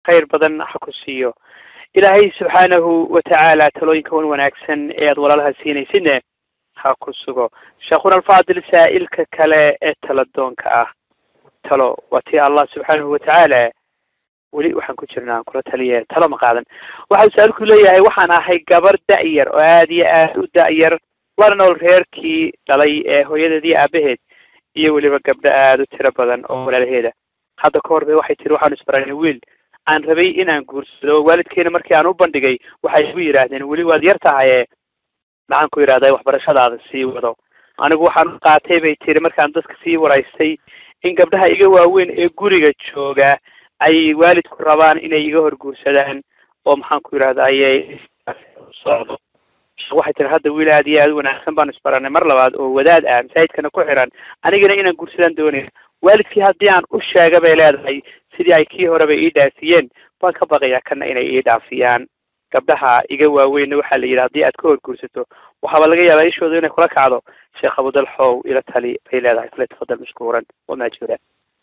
khayr badan ha ku siiyo ilaahay subxaanahu watacaala talooyinka wan wanaagsan ee aad walaalaha siinaysidne ha ku sugo sheekhuna alfaadil saa'ilka kale ee taladoonka ah talo waa tii allah subxaanahu watacaala weli waxaan ku jirnaa aan kula taliye talo ma qaadan waxau sa-aalku leeyahay waxaan ahay gabar da-yar oo aad iyo aad u da-yar lana nool reerkii dhalay ee hooyadeedii aabaheed iyo weliba gabdho aada u tiro badan oo walaalaheeda hadda ka hor bay waxay tiri waxaanu isbaranay wiil aan rabay inaan guursado waalidkeena markii aan u bandhigay waxay igu yidhaahdeen weli waad yar tahaye maxaan ku yidhahday waxbarashadaada sii wado anigu waxaan qaatay bay tiri markaan dadka sii waraystay in gabdhaha iga waaweyn ee guriga jooga ay waalidku rabaan inay iga hor guursadaan oo maxaan ku yidhahdaye socdo waxay tiri hadda wiil aad iyo aad u wanaagsan baan isbaranay mar labaad oo wadaad ah masaajidkana ku xiran anigana inaan guursadaan doonaya waalidkii haddii aan u sheega bay leedahay sidii ay kii horeba ii dhaafiyeen waan ka baqayaa kana inay ii dhaafiyaan gabdhaha iga waaweynna waxaa la yidhi haddii aad ka hor guursato waxaaba laga yaabaa ishooda inay kula kacdo sheekh abudalxow ila tali bay leedahay fale tafadal mashkuuran wamaajura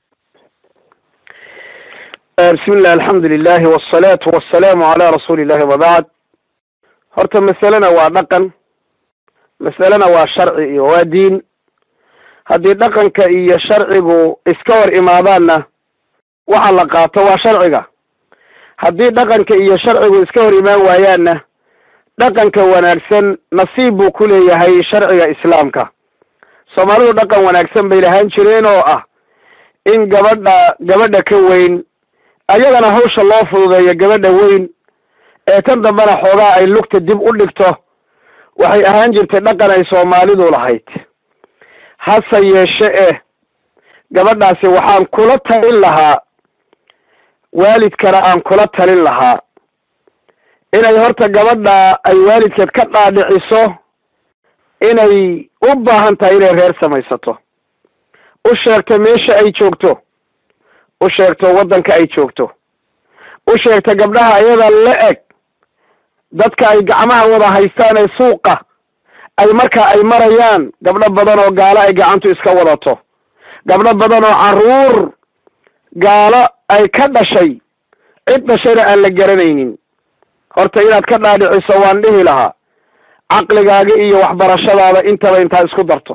bismi illah alxamdu lilahi wasalaatu wasalaamu calaa rasuuli illahi wabacd horta masalena waa dhaqan masalena waa sharci iyo waa diin haddii dhaqanka iyo sharcigu iska hor imaadaanna waxa la qaato waa sharciga haddii dhaqanka iyo sharcigu iska hor imaan waayaanna dhaqanka wanaagsan nasiib buu ku leeyahay sharciga islaamka soomaalidu dhaqan wanaagsan bay lahaan jireen oo ah in gabadha gabadha ka weyn ayagana hawsha loo fududeeyo gabadha weyn ee tan dambena xoogaa ay lugta dib u dhigto waxay ahaan jirtay dhaqan ay soomaalidu lahayd hase yeeshe eh gabadhaasi waxaan kula talin lahaa waalidkana aan kula talin lahaa inay horta gabadha ay waalidkeed ka dhaadhiciso inay u baahan tahay inay reer samaysato u sheegto meesha ay joogto u sheegto waddanka ay joogto u sheegto gabdhaha ayada la eg dadka ay gacmaha wada haystaan ee suuqa ay marka ay marayaan gabdho badan oo gaalo ay gacantu iska wadato gabdho badan oo carruur gaalo ay ka dhashay cid dhashayna aan la garanaynin horta inaad ka dhaadhiciso waan dhihi lahaa caqligaaga iyo waxbarashadaada intaba intaa isku darto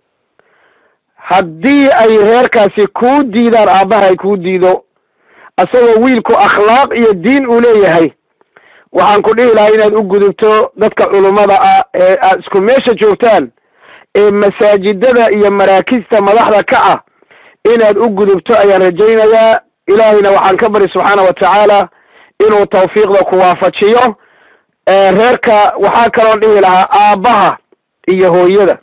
haddii ay reerkaasi kuu diidaan aabbaha ay kuu diido isagoo wiilku akhlaaq iyo diin uu leeyahay waxaan ku dhihi lahaa inaad u gudubto dadka culummada ah ee aad isku meesha joogtaan ee masaajidada iyo maraakista madaxda ka ah inaad u gudubto ayaan rajaynayaa ilaahayna waxaan ka bari subxaana wa tacaala inuu tawfiiqda ku waafajiyo reerka waxaa kaloon dhihi lahaa aabbaha iyo hooyada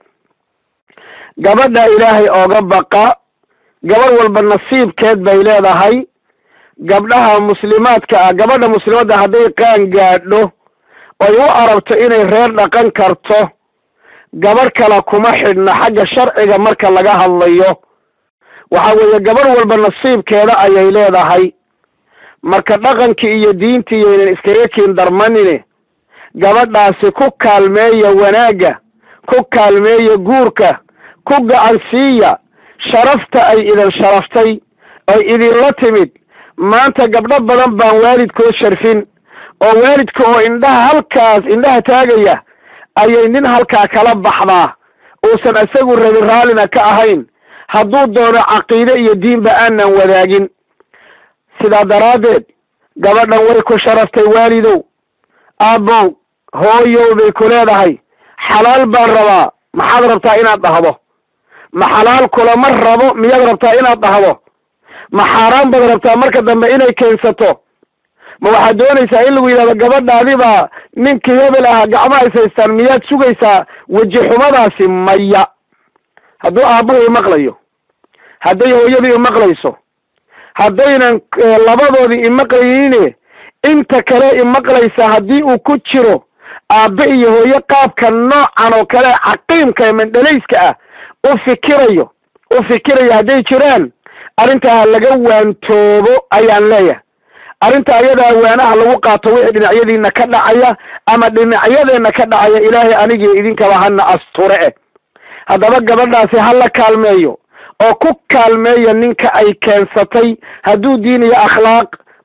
gabadha ilaahay ooga baqa gabadh walba nasiibkeed bay leedahay gabdhaha muslimaadka ah gabadha muslimadda hadday qaan gaadho oy u arabto inay reer dhaqan karto gabadh kale kuma xidhna xagga sharciga marka laga hadlayo waxa weeye gabadh walba nasiibkeeda ayay leedahay marka dhaqankii iyo diintii yaynan iskaga kiin darmanine gabadhaasi ku kaalmeeya wanaagga ku kaalmeeya guurka ku gacansiiya sharafta ay idin sharaftay oy idinla timid maanta gabdho badan baan waalidkood sharfin oo waalidka oo indhaha halkaas indhaha taagaya ayay nin halkaa kala baxdaa uusan isagu rabin raallina ka ahayn hadduu doono caqiide iyo diinba aanan wadaagin sidaa daraaddeed gabadhan way ku sharaftay waalidow aabbow hooyow bay ku leedahay xalaal baan rabaa maxaad rabtaa inaad dhahdo ma xalaal kulama rabo miyaad rabtaa inaad dhahdo ma xaaraan baad rabtaa marka dambe inay keensato ma waxaad doonaysaa in lagu yidhahdo gabadhaadi baa ninkii hebel ahaa gacmaha is haystaan miyaad sugaysaa weji xumadaasi maya hadduu aabbuhu imaqlayo hadday hooyadii imaqlayso haddaynan labadoodii imaqlaynin inta kale imaqlaysa haddii uu ku jiro aabbe iyo hooye qaabka noocan oo kale caqiimka ee mandhalayska ah u fikirayo u fikirayo hadday jiraan arrintaa laga waantoobo ayaan leeyahay arrinta ayadaa waanaha lagu qaato wixii dhinacyadiina ka dhacaya ama dhinacyadeenna ka dhacaya ilaahay anigii idinkaba hana asture eh haddaba gabadhaasi ha la kaalmeeyo oo ku kaalmeeya ninka ay keensatay hadduu diin iyo akhlaaq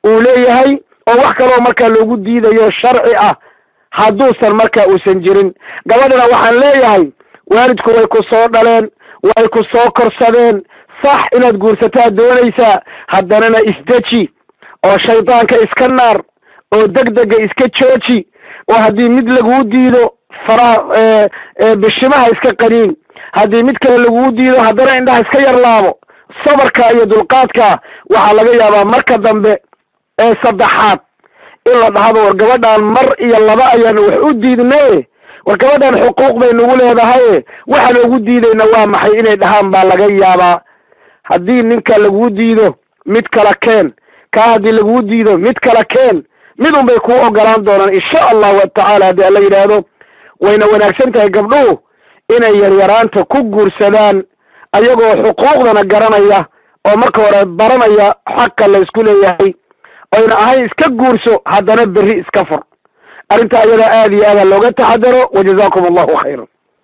uu leeyahay oo wax kaloo markaa loogu diidayo sharci ah hadduusan markaa uusan jirin gabadhana waxaan leeyahay waalidku way ku soo dhaleen way ku soo korsadeen sax inaad guursataa doonaysaa haddanana isdeji oo shaydaanka iska naar oo degdega iska jooji oo haddii mid laguu diido faraha bishimaha iska qaniin haddii mid kale laguu diido haddana indhaha iska yarlaabo sabarka iyo dulqaadka waxaa laga yaabaa marka dambe ee saddexaad in la dhahdo war gabadhan mar iyo laba ayaan wax u diidnaye war gabadhan xuquuq bay nagu leedahaye waxaan ugu diidayna waa maxay inay dhahaan baa laga yaabaa haddii ninka laguu diido mid kala keen kaa haddii laguu diido mid kala keen mid un bay kuu ogolaan doonaan insha allahu tacaala haddii alla yidhaahdo wayna wanaagsan tahay gabdhuhu inay yaryaraanta ku guursadaan ayagoo xuquuqdana garanaya oo marka hore baranaya xaqa la isku leeyahay oyna ahayn iska guurso haddana berri iska fur arrintaa iyada aada iyo aada looga taxadaro wajazakum allahu khayran